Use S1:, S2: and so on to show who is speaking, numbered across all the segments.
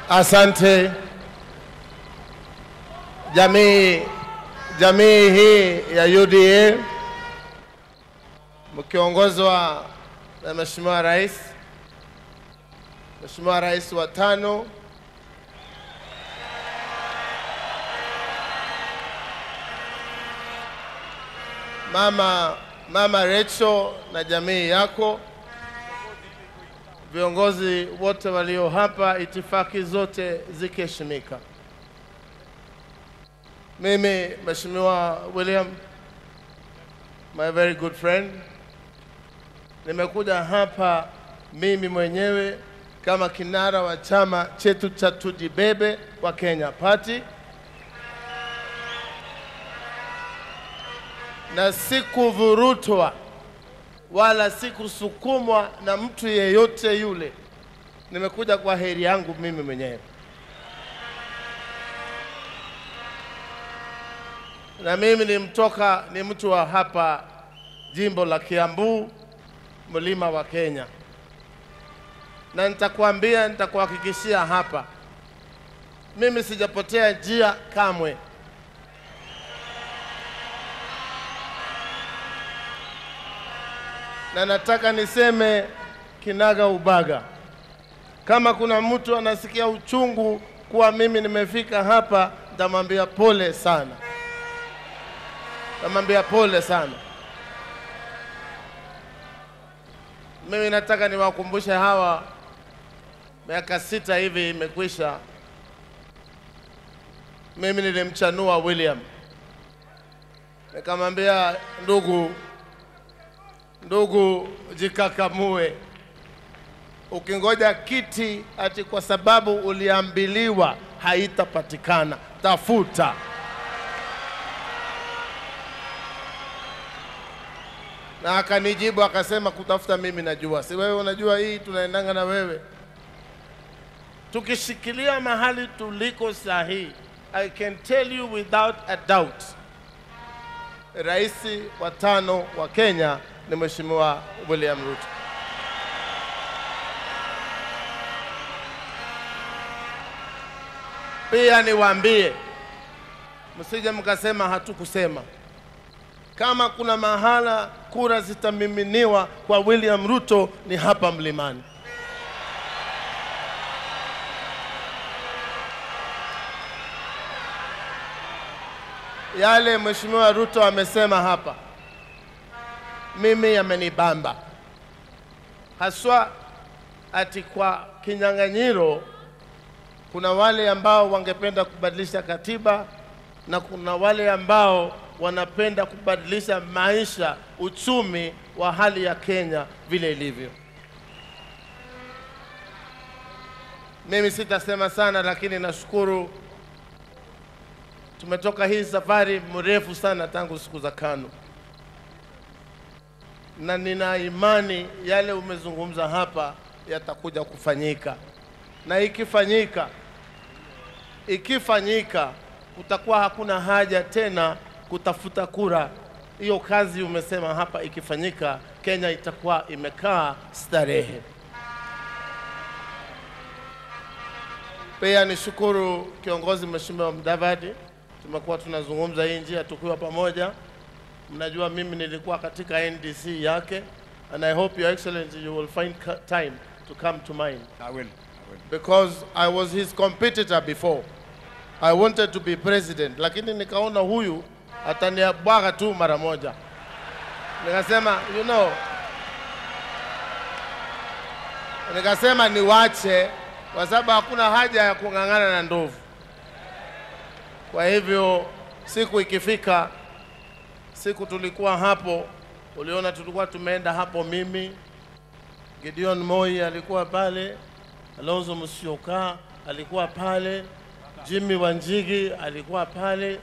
S1: Asante jamii, jamii hii ya UDA mkiongozwa na Mheshimiwa Rais, Mheshimiwa Rais wa tano Mama, Mama Rachel na jamii yako, viongozi wote walio hapa, itifaki zote zikiheshimika. Mimi Mheshimiwa William, my very good friend, nimekuja hapa mimi mwenyewe kama kinara wa chama chetu cha Tujibebe wa Kenya Party na sikuvurutwa wala sikusukumwa na mtu yeyote yule. Nimekuja kwa heri yangu mimi mwenyewe, na mimi ni mtoka, ni mtu wa hapa jimbo la Kiambu, mlima wa Kenya, na nitakwambia, nitakuhakikishia hapa, mimi sijapotea njia kamwe. na nataka niseme kinaga ubaga, kama kuna mtu anasikia uchungu kuwa mimi nimefika hapa, nitamwambia pole sana, nitamwambia pole sana. Mimi nataka niwakumbushe hawa, miaka sita hivi imekwisha, mimi nilimchanua William, nikamwambia ndugu ndugu, jikakamue. Ukingoja kiti ati kwa sababu uliambiliwa haitapatikana, tafuta. Na akanijibu akasema, kutafuta mimi najua, si wewe unajua, hii tunaendanga na wewe. Tukishikilia mahali tuliko sahihi, I can tell you without a doubt, rais wa tano wa Kenya ni Mheshimiwa William Ruto. Pia niwaambie, msije mkasema hatukusema. Kama kuna mahala kura zitamiminiwa kwa William Ruto ni hapa Mlimani. Yale Mheshimiwa Ruto amesema hapa mimi yamenibamba haswa, ati kwa kinyang'anyiro kuna wale ambao wangependa kubadilisha katiba na kuna wale ambao wanapenda kubadilisha maisha, uchumi wa hali ya Kenya vile ilivyo. Mimi sitasema sana, lakini nashukuru tumetoka hii safari mrefu sana tangu siku za KANU na nina imani yale umezungumza hapa yatakuja kufanyika, na ikifanyika, ikifanyika kutakuwa hakuna haja tena kutafuta kura. Hiyo kazi umesema hapa ikifanyika, Kenya itakuwa imekaa starehe. Pia nishukuru kiongozi Mheshimiwa Mudavadi, tumekuwa tunazungumza hii njia tukiwa pamoja. Mnajua mimi nilikuwa katika NDC yake and I hope your excellency you will find ca- time to come to mine
S2: I will. I will.
S1: because I was his competitor before. I wanted to be president, lakini nikaona huyu ataniabwaga tu mara moja. Nikasema you know, nikasema niwache kwa sababu hakuna haja ya kung'ang'ana na ndovu. Kwa hivyo siku ikifika siku tulikuwa hapo, uliona tulikuwa tumeenda hapo, mimi Gideon Moi alikuwa pale, Alonzo Musyoka alikuwa pale, Jimmy Wanjigi alikuwa pale.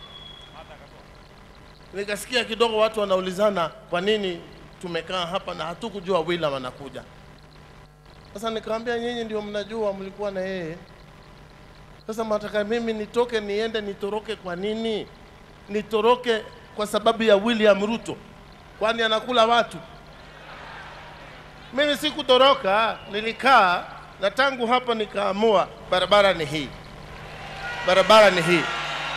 S1: Nikasikia kidogo watu wanaulizana kwa nini tumekaa hapa na hatukujua William anakuja. Sasa nikamwambia nyinyi ndio mnajua, mlikuwa na yeye. Sasa mnataka mimi nitoke niende nitoroke kwa nini? Nitoroke kwa sababu ya William Ruto? Kwani anakula watu? Mimi sikutoroka, nilikaa na tangu hapo nikaamua barabara ni hii, barabara ni hii.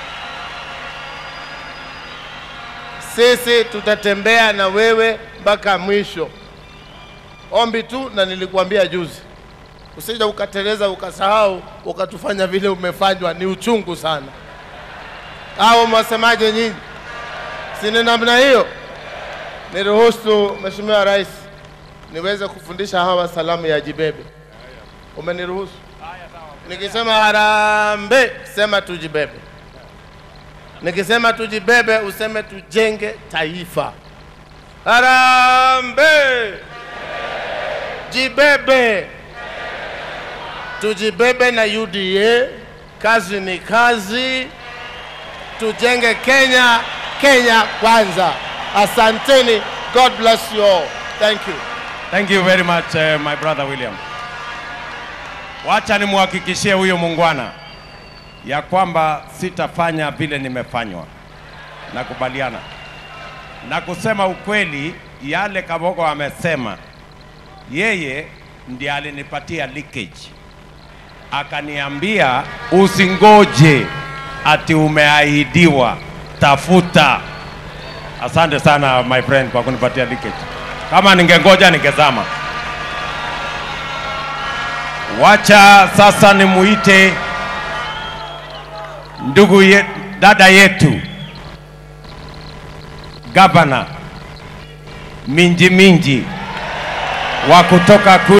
S1: Sisi tutatembea na wewe mpaka mwisho. Ombi tu, na nilikuambia juzi, usija ukateleza ukasahau ukatufanya vile umefanywa, ni uchungu sana. Au mwasemaje nyinyi? Si ni namna hiyo? Niruhusu Mheshimiwa Rais niweze kufundisha hawa salamu ya jibebe. Umeniruhusu? Nikisema harambee, sema tujibebe. Nikisema tujibebe, useme tujenge taifa. Harambee, jibebe, tujibebe na UDA. Kazi ni kazi, tujenge Kenya. Kenya kwanza. Asanteni. God bless you all. Thank you.
S2: Thank you very much uh, my brother William. Wacha nimhakikishie huyo muungwana ya kwamba sitafanya vile nimefanywa. Nakubaliana na kusema ukweli, yale Kabogo amesema, yeye ndiye alinipatia leakage, akaniambia usingoje ati umeahidiwa, tafuta. Asante sana my friend kwa kunipatia leakage. Kama ningengoja ningezama. Wacha sasa nimuite ndugu ye, dada yetu gavana Minji Minji wa kutoka kule